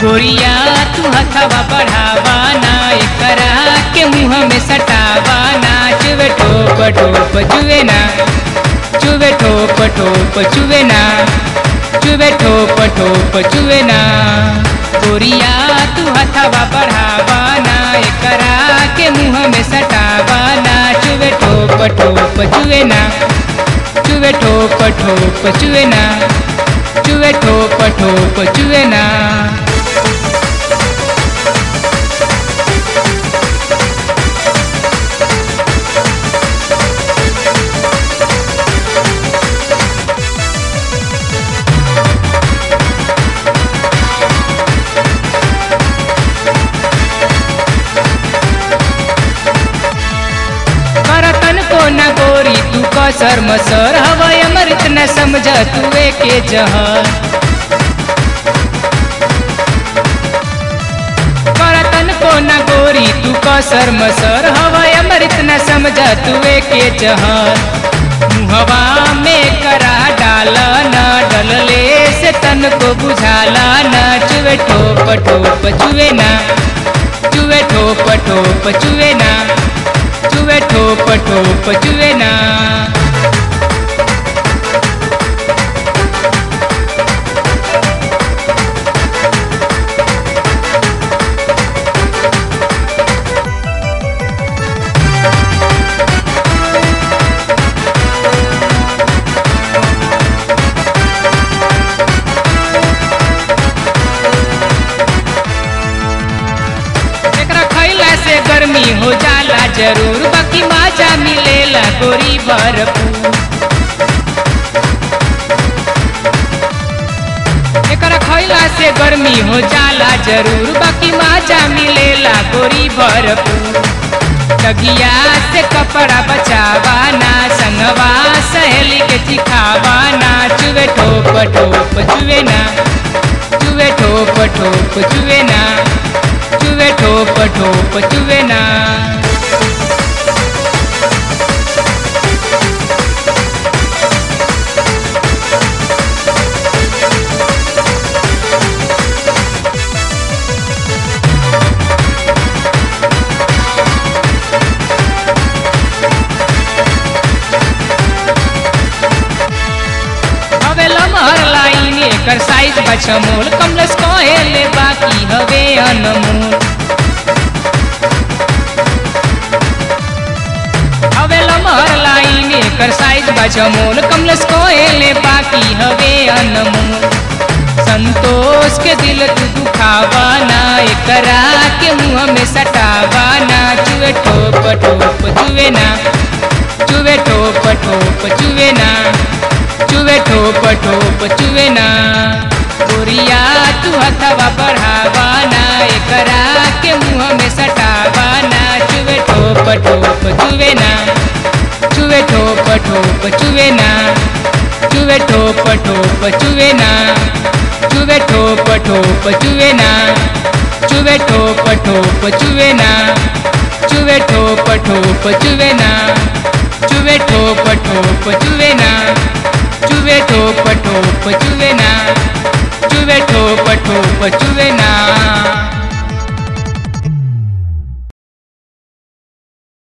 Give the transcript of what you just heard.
गोरिया तू हथवा बढ़ावा ना एकरा के मुंह में सटावा ना चुवे ठोप ठोप चुवे ना चुवे ठोप ठोप चुवे ना चुवे ठोप ठोप चुवे ना गोरिया तू हथवा बढ़ावा ना एकरा के मुंह में सटावा ना चुवे ठोप ठोप चुवे ना चुवे ठोप ठोप चुवे ना चुवे ठोप ठोप चुवे ना करतन को न गोरी तू कसर मसर हवय अमृत न समझ तुए के जहर करतन को न गोरी तू कसर मसर हवय अमृत न समझ तुए के जहर मुहवा में करा डाल न डलले से तन को बुझाला न चुवे ठोप ठोप चुवे ना चुवे ठोप ठोप चुवे ना चुवे ठोप ठोप चुवे ना एकरा खैला से गर्मी हो जाला जरूर बाकी माजा मिलेला गोरी भरपूर एकरा खैला से गर्मी हो जाला जरूर बाकी माजा मिलेला गोरी भरपूर तगिया से कपड़ा बचावा ना संगवा सहेली के चिखावा ना चुवे ठोप ठोप चुवे ना चुवे ठोप ठोप चुवे ना चुवे ठोप ठोप चुवे ना हवे लमहर लाइन एकर साइज बचमोल कमलस कहेले बाकी हवे अनमोल हवे लमहर लाइन एकर साइज बचमोल कमलस कहेले बाकी हवे अनमोल संतोष के दिल तू दुखावा ना एकरा के मुंह में सटावा ना चुवे ठोप ठोप चुवे ना चुवे ठोप ठोप चुवे ना चुवे ठोप ठोप चुवे ना गोरिया तू हथवा बढ़ावा ना एकरा के मुंह में सटावा ना चुवे ठोप ठोप चुवे ना चुवे ठोप ठोप चुवे ना चुवे ठोप ठोप चुवे ना चुवे ठोप ठोप चुवे ना चुवे ठोप ठोप चुवे ना चुवे ठोप ठोप चुवे ना चुवे ठोप ठोप चुवे ना चुवे ठोप ठोप चुवे ना चुवे ठोप ठोप चुवे ना